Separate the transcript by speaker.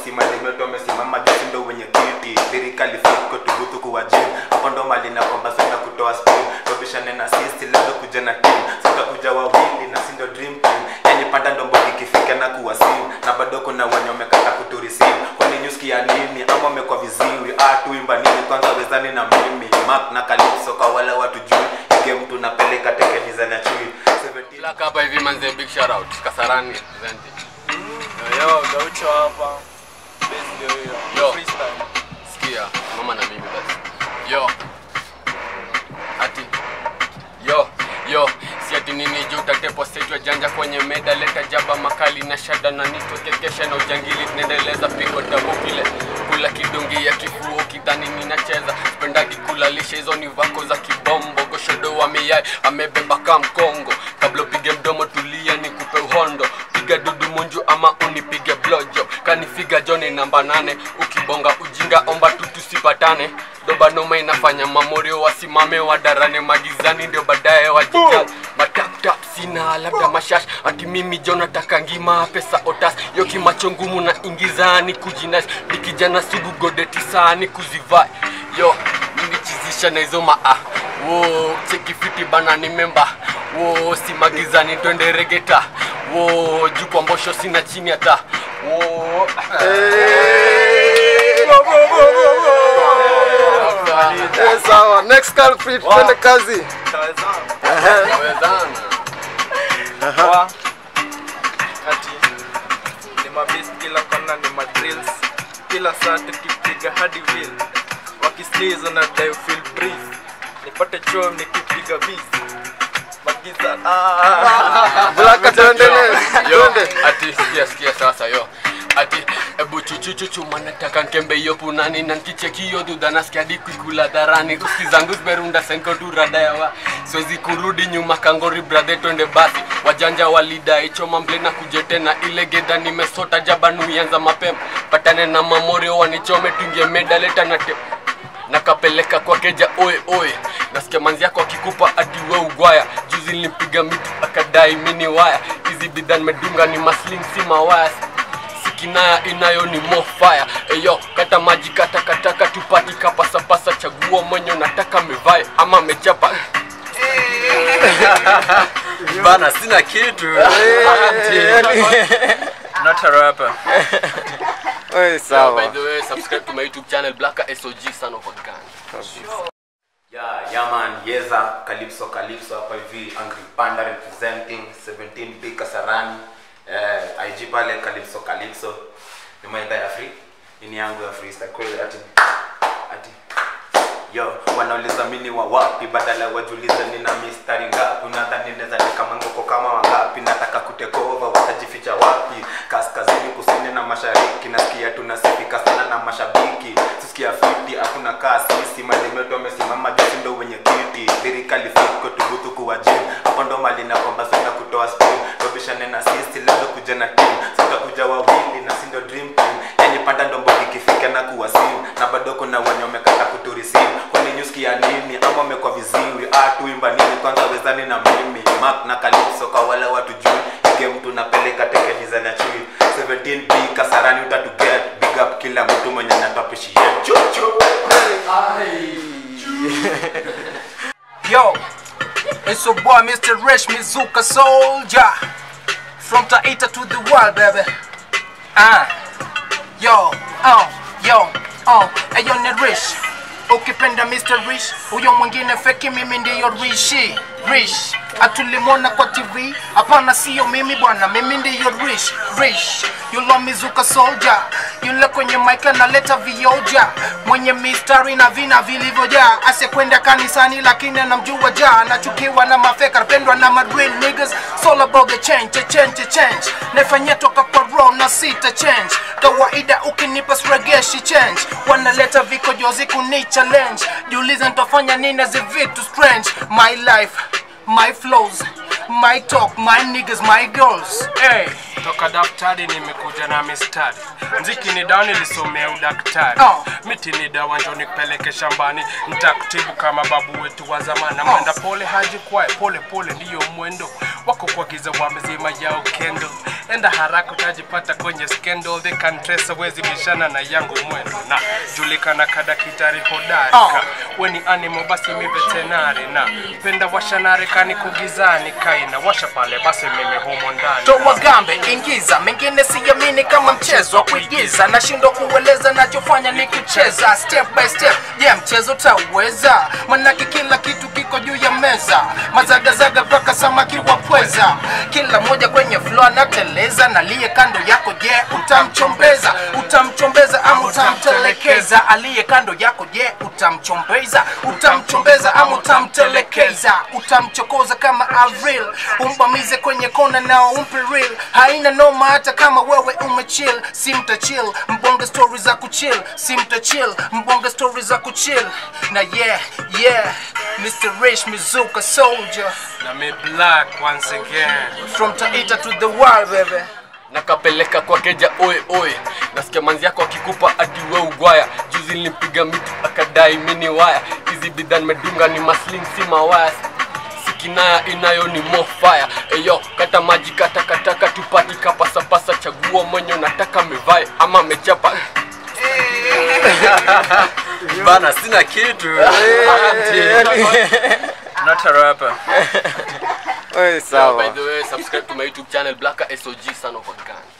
Speaker 1: sisi malimeto wamesimama jusi ndo wenye kiti lirikali fiko tubutu kuwa jim hapo ndo mali na kwamba sina kutoa spin tobishane na sisi labda kuja na team sitakuja wawili na sindo dream team yani panda ndo mbodi ikifika na kuwa sim na bado kuna wenye wamekata kuturisimu kwani nyuski ya nini ama wamekwa viziwi ah tuimba nini kwanza wezani na mimi map na kalipso kwa wale watu juu ige mtu napeleka tekeniza na chui 17
Speaker 2: Black hapa hivi manze, big shout out Kasarani representing.
Speaker 3: Yo, Gaucho hapa. Base ndio hiyo.
Speaker 2: Yo.
Speaker 3: Freestyle.
Speaker 2: Sikia, mama na mimi basi. Yo. Ati. Yo, yo. Si ati nini juu utatepo setwa janja kwenye meda leta jaba makali na shada na nito kekesha na ujangili tunaendeleza pigo tabo kile kula kidungi ya kifuo kidhani ninacheza spendagi kulalisha hizo ni vako za kibombo goshodo wa miyai amebeba ka mkongo kabla upige mdomo tulia nikupe uhondo piga dudu munju ama unipige blojo kanifiga joni namba nane ukibonga ujinga omba tu tusipatane doba noma inafanya mamorio wasimame wadarane magizani ndio baadaye wajija mataptap sina labda mashash ati mimi jo nataka ngima pesa otas yo kimacho ngumu na ingizani kujinas nikijana sugu godeti sani kuzivai yo nilichizisha na hizo maa wo cheki fiti bana ni memba wo si magizani twende regeta wo juu kwa mbosho sina chini hata wo
Speaker 4: Eh, sawa next culprit twende kazi
Speaker 2: Wezana.
Speaker 3: Wa. Ati. Ni mabist kila kona ni madrills. Kila saa tukipiga hadi will. Wakislizo na dai feel breeze. Nipate choo nikipiga beats. Magiza. Ah.
Speaker 4: Blaka tuendelee
Speaker 2: yo
Speaker 4: twende
Speaker 2: ati sikia sikia sasa yo ati ebu chuchuchuchu manataka nkembe hiyo punani na nkicheki hiyo dhudha nasikia hadi kuikula dharani uski zangu zimerunda senko tu radayawa siwezi kurudi nyuma kangori bradhe twende basi wajanja walidai choma mble na kuje tena ile gedha nimesota jabanu ianza mapema patane na mamorio wanichome tuingie medaleta na te nakapeleka kwa keja oe oe nasikia manzi yako akikupa ati we ugwaya juzi nilimpiga miti akadai mini waya hizi bidhaa nimedunga ni masling si mawaya sikinaya inayo ni mofaya eyo kata maji kata kataka tupati kapasapasa chagua mwenye unataka mevae ama mechapa
Speaker 3: Bana sina kitu. Not a rapper.
Speaker 4: Oi,
Speaker 2: by
Speaker 4: sawa
Speaker 2: the way subscribe to my youtube channel blacka sog son of a gun
Speaker 1: Yeah, yeah man, Yeza, Calypso, Calypso hapa hivi, Angry Panda representing 17 big Kasarani. Eh, IG pale Calypso, Calypso. Ni maida ya free. Ini yangu ya freestyle kweli ati ati Yo, wanauliza mini wa wapi badala wajulize nina mistari ngapi unadhani naweza teka mangoko kama wangapi nataka kutekova watajificha wapi kaskazini kusini na mashariki nasikia tunasifika sana na mashabiki tusikia fiti hakuna kaa sisi malimeto wamesimama jusi ndo wenye kiti lirikali fiko tubutu kuwa jim hapo ndo mali na kwamba sina kutoa spin tobishane na sisi labda kuja na team sitakuja wawili na sindo dream team yani panda ndo mbodi ikifika na kuwa sim na bado kuna wenye wamekata kuturisimu kwani nyuski ya nini ama wamekwa viziwi ah tuimba nini kwanza wezani na mimi map na kalipso kwa wale watu juu ige mtu napeleka tekeniza na chui 17b kasarani utatuget big up kila mtu mwenye natapishie chuchu
Speaker 5: Yo, it's your boy Mr. Rich Mizuka Soldier from Taita to the world, baby. Ah, yo, oh, yo, oh, ayo ni Rich. Ukipenda Mr. Rich, huyo mwingine feki, mimi ndiyo Rishi. Rich, atulimona kwa TV, hapana siyo mimi bwana, mimi ndiyo Rich. Rich, yule Mizuka Soldier, yule kwenye mic analeta vioja, mwenye mistari na vina vilivyojaa, asiyekwenda kanisani lakini anamjua ja, anachukiwa na mafeka, anapendwa na madreal niggas, it's all about the change, the change, the change, naifanyia toka kwa raw na sita change, kawaida ukinipa sregeshi change, wanaleta vikojozi kuni challenge, jiulize nitafanya nini zi vitu strange, my life, my flows, my talk, my niggas, my girls, hey.
Speaker 6: toka daftari nimekuja na mistari mziki ni dawa nilisomea udaktari
Speaker 5: Oh.
Speaker 6: miti ni dawa njo nipeleke shambani nitakutibu kama babu wetu wa zamani mwenda pole haji kwae pole pole ndiyo mwendo wako kwa giza wamezima yao kendo enda haraka utajipata kwenye scandal they can trace wezi bishana na yangu mwendo na julikana kadakitari hodari ka weni animal basi mi veterinary na penda washanare kani kugizani kaina washa pale basi mimi humo ndani
Speaker 5: toa gambe ingiza mengine siamini kama mchezo wa kuigiza nashindwa kueleza nachofanya ni kucheza step by step je yeah, mchezo tauweza manake kila kitu kiko juu ya meza mazagazaga mpaka samaki wa pweza kila moja kwenye flo anateleza naliye kando yako je yeah, utamchombeza utamchombeza ama utamtelekeza aliye kando yako je yeah, utamchombeza utamchombeza ama utamtelekeza utamchokoza kama avril umbamize kwenye kona nao umpe real haina noma hata kama wewe umechill simta chill mbonge story za kuchill simta chill mbonge story za kuchill na yeah yeah Mr. Rich Mizuka soldier
Speaker 6: na mi black once again
Speaker 5: from Taita to the world baby
Speaker 2: nakapeleka kwa keja oe oe nasikia manzi yako akikupa ati we ugwaya juzi nilimpiga miti akadai mini waya hizi bidhaa nimedunga ni masling si mawaya sikinaya inayo ni mofaya eyo kata maji kata kataka tupati kapasapasa chagua mwenye unataka mevae ama mechapa
Speaker 3: bana sina kitu not a rapper
Speaker 4: Oi,
Speaker 2: by
Speaker 4: sawa
Speaker 2: the way subscribe to my youtube channel blacka sog son of a gun